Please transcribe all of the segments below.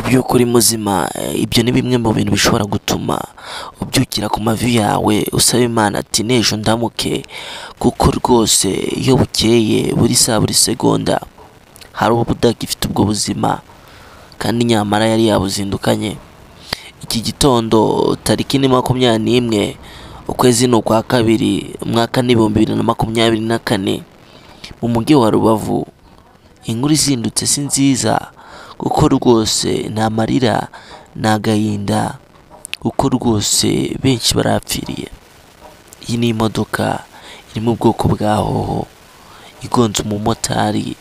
by'uko uri muzima eh, ibyo ni bimwe mu bintu bishobora gutuma ubyukira ku mavi yawe usaba imana ati n'ejo ndamuke kuko rwose iyo bukeye buri saa buri segonda hari uba udagifite ubwo buzima kandi nyamara yari yabuzindukanye iki gitondo tariki ni makumyabiri n'imwe ukwezi ni ukwa kabiri umwaka ni ibihumbi bibiri na makumyabiri na kane mu mujyi wa rubavu inkuru izindutse si nziza kuko rwose nta marira ni agahinda kuko rwose benshi barapfiriye iyi ni imodoka iri mu bwoko bwa hoho igonze umumotari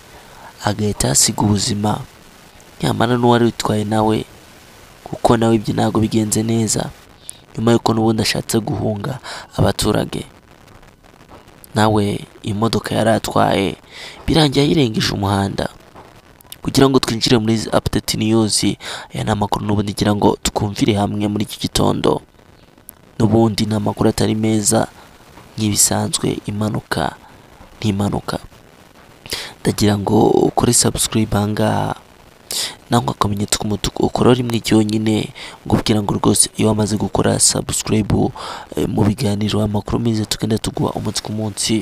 agahita ahasiga ubuzima nyamara n'uwari witwaye nawe kuko nawe ibyo ntabwo bigenze neza nyuma y'uko n'ubundi ashatse guhunga abaturage nawe imodoka yari atwaye birangiye ayirengeje umuhanda kugira ngo twinjire muri apudeti niyuzi aya ni amakuru n'ubundi ngira ngo twumvire hamwe muri iki gitondo n'ubundi ni amakuru atari meza nk'ibisanzwe impanuka n'impanuka ndagira ngo ukore sabusikarayibu aha ngaha nangwa akamenyetso k'umutuku ukora rimwe ryonyine ngubwira ngo rwose iyo wamaze gukora sabusikarayibu mu biganiro amakuru meza tugenda tuguha umunsi ku munsi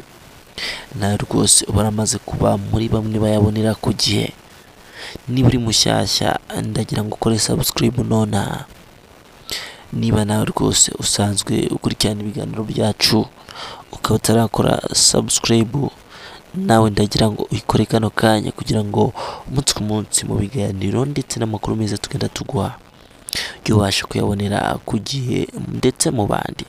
nawe rwose uba waramaze kuba muri bamwe bayabonera ku gihe niba uri mushyashya ndagira ngo ukore sabusikarayibu nonaha niba nawe rwose usanzwe ukurikirana ibiganiro byacu ukaba utarakora sabusikarayibu nawe ndagira ngo uyikore kano kanya kugira ngo umunsi ku munsi mu biganiro ndetse n'amakuru meza tugenda tuguha ujye ubasha kuyabonera ku gihe ndetse mu bandi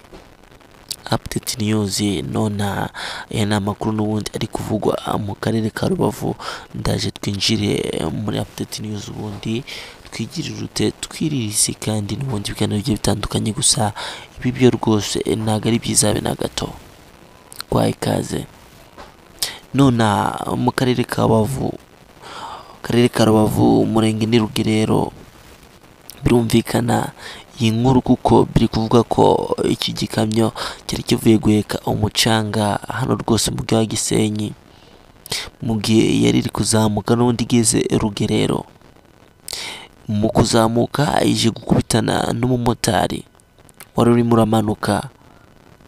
apudeti niyuzi nona aya ni amakuru n'ubundi ari kuvugwa mu karere ka rubavu ndaje twinjire muri apudeti niyuzi ubundi twigirire urute twiririze kandi n'ubundi biganiro bigiye bitandukanye gusa ibi byo rwose ntabwo ari byiza habe na gato twaha ikaze nona mu karere ka rubavu karere ka rubavu umurenge ni rugerero birumvikana iyi nkuru kuko biri kuvuga ko iki gikamyo cyari kivuye guheka umucanga hano rwose mu bwa gisenyi mu gihe yari iri kuzamuka n'undi igeze rugerero mu kuzamuka ije gukubitana n'umumotari wari urimo uramanuka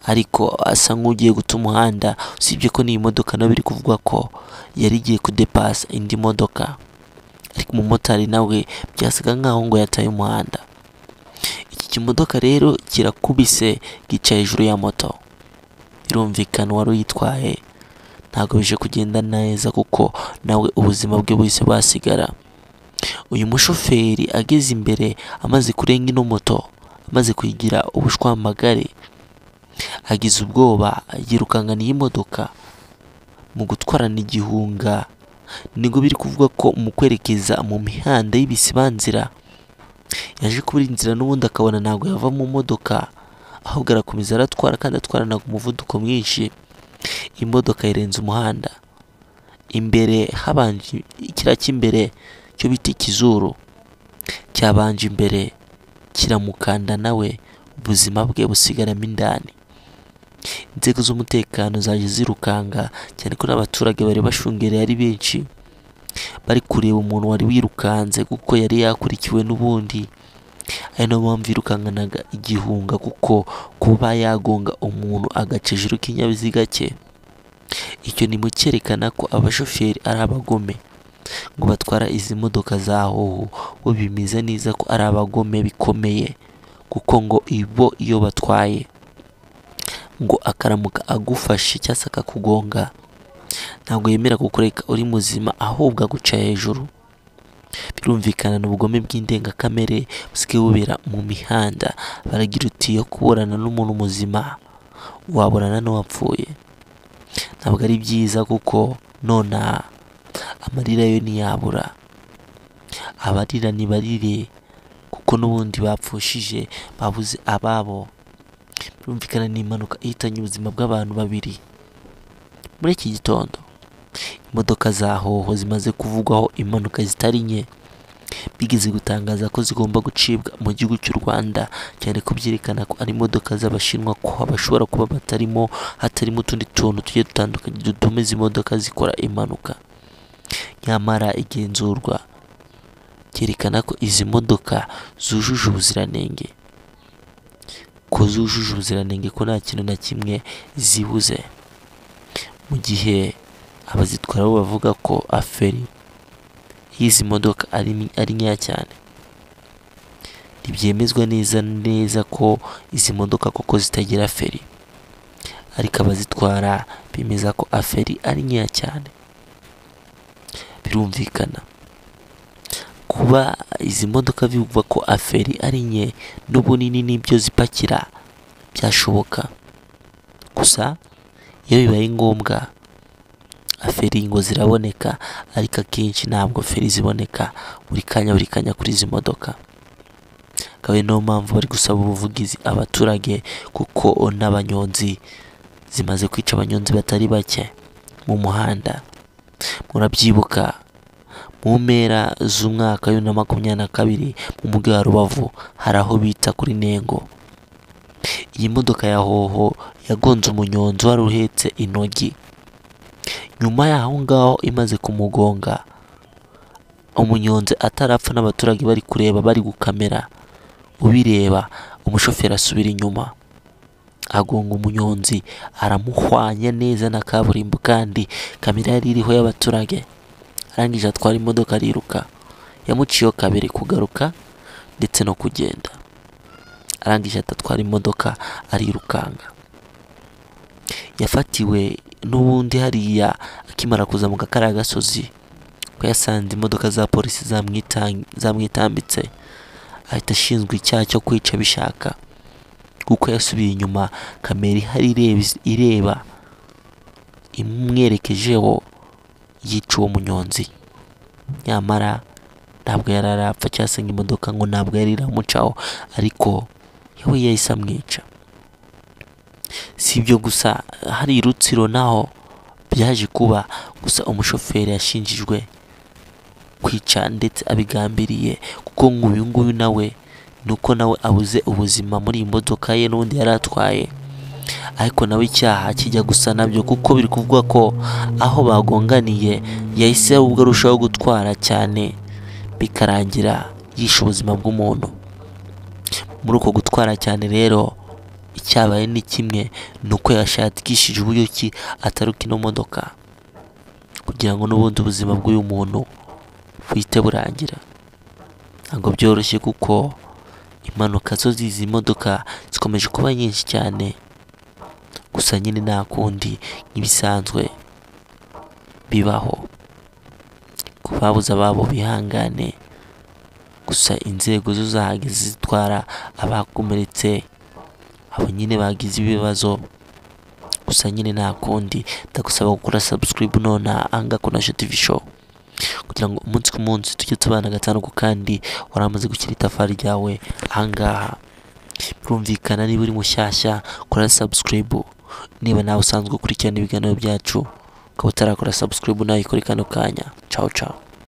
ariko asa nk'ugiye guta umuhanda usibye ko n'iyi modoka nayo biri kuvugwa ko yari igiye kudepasa indi modoka ariko umumotari nawe byasaga nk'aho ngo yataye umuhanda iki kimodoka rero kirakubise gica hejuru ya moto birumvikana uwari uyitwaye ntabwo bije kugenda neza kuko nawe ubuzima bwe buhise bwasigara uyu mushoferi ageze imbere amaze kurenga ino moto amaze kuyigira ubushwambagare agize ubwoba yirukankana iyi modoka mu gutwarana igihunga nibwo biri kuvuga ko mu kwerekeza mu mihanda y'ibisibanzira yaje kubura inzira n'ubundi akabona ntabwo yava mu modoka ahubwo arakomeza aratwara kandi atwarana ku muvuduko mwinshi imodoka irenze umuhanda imbere habanje kiriya cy'imbere cyo bita ikizuru cyabanje imbere kiramukanda nawe ubuzima bwe busigaramo indani inzego z'umutekano zaje zirukanga cyane ko n'abaturage bari bashungereye ari benshi bari kureba umuntu wari wirukanze kuko yari yakurikiwe n'ubundi ari nayo mpamvu yirukankanaga igihunga kuko kuba yagonga umuntu agaca hejuru k'ikinyabiziga cye icyo ni mu cyerekana ko abashoferi ari abagome ngo batwara izi modoka za hoho bo bimeze neza ko ari abagome bikomeye kuko ngo ibo iyo batwaye ngo akaramuka agufashe cyangwa se akakugonga ntabwo yemera kukureka uri muzima ahubwo aguca hejuru birumvikana n'ubugome bw'indengakamere busigaye bubera mu mihanda baragira uti yo kuburana n'umuntu muzima waburana n'uwapfuye ntabwo ari byiza kuko nonaha amarira yo ntiyabura abarira nibarire kuko n'ubundi bapfushije babuze ababo birumvikana ni impanuka ihitanye ubuzima bw'abantu babiri muri iki gitondo imodoka za hoho zimaze kuvugwaho impanuka zitari nke bigeze gutangaza ko zigomba gucibwa mu gihugu cy'u Rwanda cyane ko byerekana ko ari imodoka z'abashinwa ko bashobora kuba batarimo hatarimo utundi tuntu tugiye dutandukanye dutuma izi modoka zikora impanuka nyamara igenzurwa cyerekana ko izi modoka zujuje ubuziranenge ko zujuje ubuziranenge ko nta kintu na kimwe zibuze mu gihe abazitwara bo bavuga ko aferi y'izi modoka ari, ari nkeya cyane ntibyemezwa neza neza ko izi modoka koko zitagira feri ariko abazitwara bemeza ko aferi ari nkeya cyane birumvikana kuba izi modoka bivugwa ko aferi ari nke n'ubunini n'ibyo zipakira byashoboka gusa iyo bibaye ngombwa aferi ngo ziraboneka ariko akenshi ntabwo feri ziboneka buri kanya buri kanya kuri izi modoka akaba ari niyo mpamvu bari gusaba ubuvugizi abaturage kuko n'abanyonzi zimaze kwica abanyonzi batari bake mu muhanda murabyibuka mu mpera z'umwaka wa bibiri na makumyabiri na kabiri mu mujyi wa rubavu hari aho bita kuri nengo iyi modoka ya hoho yagonze umunyonzi wari uhetse intogi nyuma y'aho ngaho imaze kumugonga umunyonzi atarapfa n'abaturage bari kureba bari gukamera ubireba umushoferi asubira inyuma agonga umunyonzi aramuhwanya neza na kaburimbo kandi kamera yari iriho y'abaturage arangije atwara imodoka ariruka yamuciyeho kabiri kugaruka ndetse no kugenda arangije atatwara imodoka arirukanka yafatiwe n'ubundi hariya akimara kuza mu kakariya gasozi ko yasanze imodoka za polisi zamwitan- zamwitambitse ahita ashinzwe icyaha cyo kwica bishaka kuko yasubiye inyuma kamera ihari ireba- ireba imwerekejeho yica uwo munyonzi nyamara ntabwo yari arapfa cyangwa se ngo imodoka ngo ntabwo yari iramucaho ariko yewe yahise amwica si ibyo gusa hari i rutsiro naho byaje kuba gusa umushoferi yashinjijwe kwica ndetse abigambiriye kuko nk'uyu nguyu nawe ni uko nawe abuze ubuzima muri iyi modoka ye n'undi yari atwaye ariko nawe icyaha kijya gusa nabyo kuko biri kuvuga ko aho bagonganiye yahise ahubwo arushaho gutwara cyane bikarangira yishe ubuzima bw'umuntu muri uko gutwara cyane rero icyabaye ni kimwe ni uko yashakishije uburyo ki ataruka ino modoka kugira ngo n'ubundi ubuzima bw'uyu muntu buhite burangira ntabwo byoroshye kuko impanuka zo z'izi modoka zikomeje kuba nyinshi cyane gusa nyine nta kundi nk'ibisanzwe bibaho ku babuze ababo bihangane gusa inzego zo zahageze zitwara abakomeretse abo nyine bagize ibibazo gusa nyine nta kundi ndagusaba gukora subscribe nonaha ahangaha kuri Nasho TV show kugira ngo umunsi ku munsi tujye tubana agatanu ku kandi waramaze gushyira itafari ryawe ahangaha birumvikana niba uri mushyashya kora subscribe niba nawe usanzwe ukurikirana ibiganiro byacu ukaba utarakora subscribe nawe ikore kano kanya ciao ciao